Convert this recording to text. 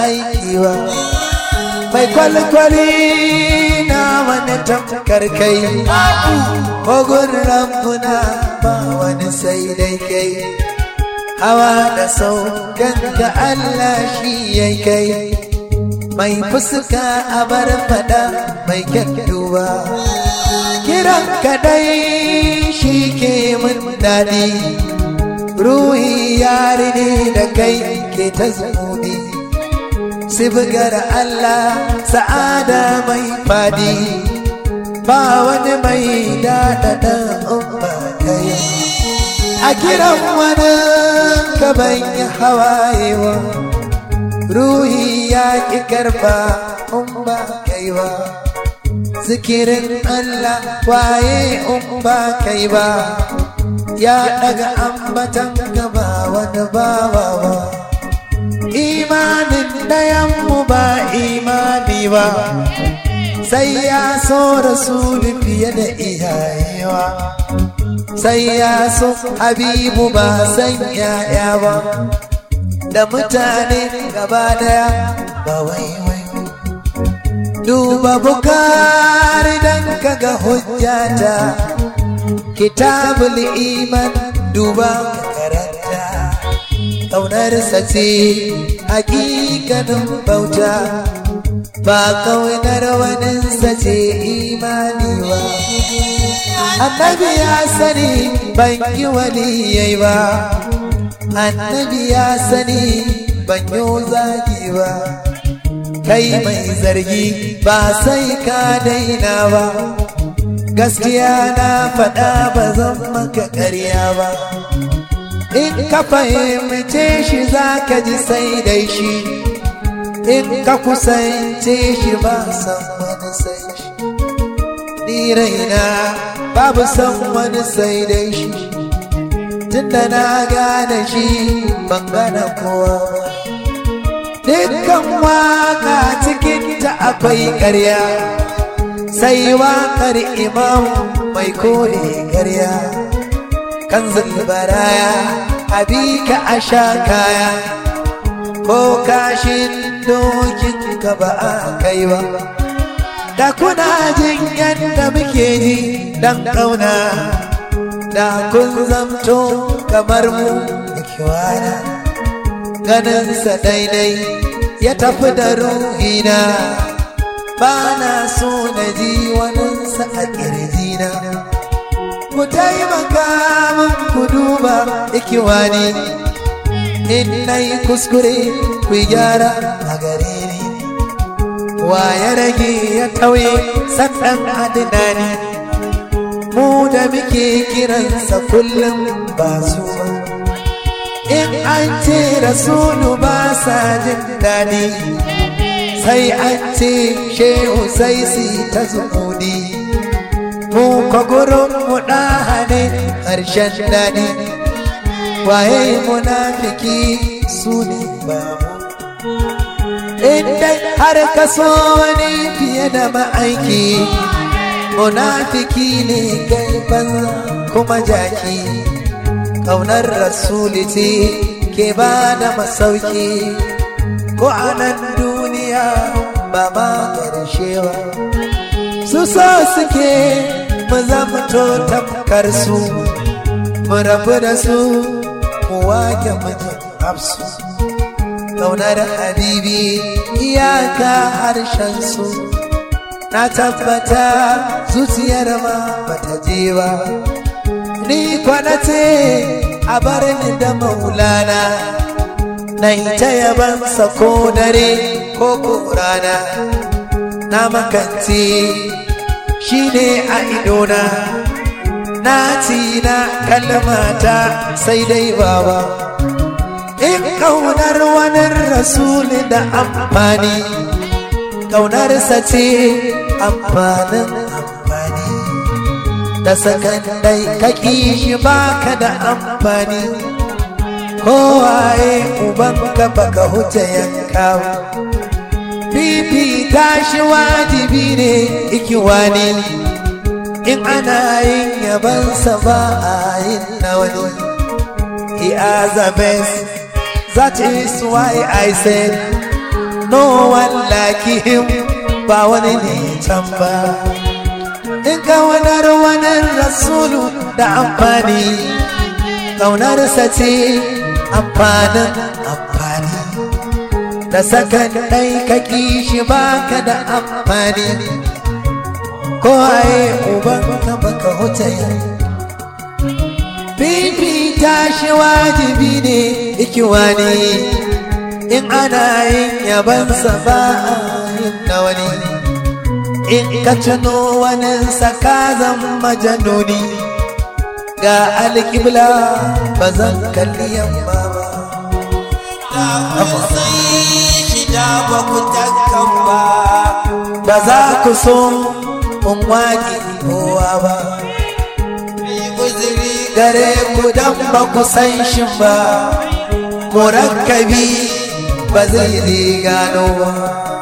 aiki ba mai kwalkwali na wani tamkar kai kogon rambuna ba wani sai dai kai hawa da saukan ga Allah shi ya kai mai fuska a bar fada mai kyakkyuwa kiran kadai shi ke mun daɗi ruhi yari ne da kai ke ta zuni sibgar Allah sa'ada mai fadi ba wani mai daɗaɗa umma kai a kiran wani gaban ya hawayewa ruhi ya ƙi karfa umma kai ba zikirin Allah waye umma kai ba ya daga ambatan gaba wani bawa ba imanin ɗayanmu ba imani ba sai ya so rasulu fiye da iyayewa sai ya so habibu ba san yaya ba da mutane gaba daya ba wai wai duba bukari dan kaga hujjata kitabul iman duba karanta ƙaunarsa ce hakikanin bauta ba ƙaunar waninsa ce imani ba annabi ya sani ban yi waliyai ba annabi ya sani ban yi zagi ba kai mai zargi ba sai ka daina ba gaskiya na faɗa ba zan maka ƙarya ba in ka fahimce shi za ka ji sai dai shi in ka kusance shi ba san wani sai shi ni raina babu san wani sai dai shi tunda na gane shi ban gane kowa ba dukkan waka cikin ta akwai ƙarya sai waƙar imam mai kore ƙarya kan zulbaraya abika a sha kaya ko kashin dokin ka ba a kai ba da kuna jin yadda muke ji dan ƙauna da kun zamto kamar mu da kiwana ganinsa daidai ya tafi da ruhina ba na so na ji waninsa a ƙirjina ku taimaka min ku duba ikiwani in na yi kuskure ku gyara a gare ni wa ya rage ya tauye sannan adinani mu da muke kiransa kullum ba su ba in an ce rasulu ba sa jin daɗi sai an ce shehu sai si ta zuƙudi mu ka gurin mu ɗahane ƙarshen daɗi waye munafiki su ne ba mu inda har ka so wani fiye da ma'aiki munafiki ne kai banza kuma jaki ƙaunar rasuli ce ke ba da masauki ko a nan duniya ba ma ƙarshe ba su so suke mu zamto tamkar su mu rabu da su mu wake mijin hafsu ƙaunar habibi iyaka harshen su na tabbata zuciyar ma bata je ba ni kwana ce a bar ni da maulana na ta yabansa ko dare ko ko rana na makanci shi ne a idona na ci na kalmata sai dai baba in ƙaunar wani rasuli da amfani ƙaunarsa ce amfanin amfani da sakandai kaki shi baka da amfani kowaye uban gaba ka huce yankawa fifita shi wajibi ne ikiwani in ana yin yabansa ba a yin na wani he has the best that is why I said no one like him ba wani ne can ba in kaunar wani rasulu da amfani kaunarsa ce amfanin amfani da sakan ɗai ka shi baka da amfani ko aye ubanka baka huce fifita shi wajibi ne ikiwani in ana yin yabansa ba a yin na wani in ka tuno wani saka zan majanuni ga alƙibla ba zan kalli yamma ba shida ba ku takkan ba ba za ku so in waƙi kowa ba uzuri gare ku dan ba ku san shi ba murakkabi ba zai gano ba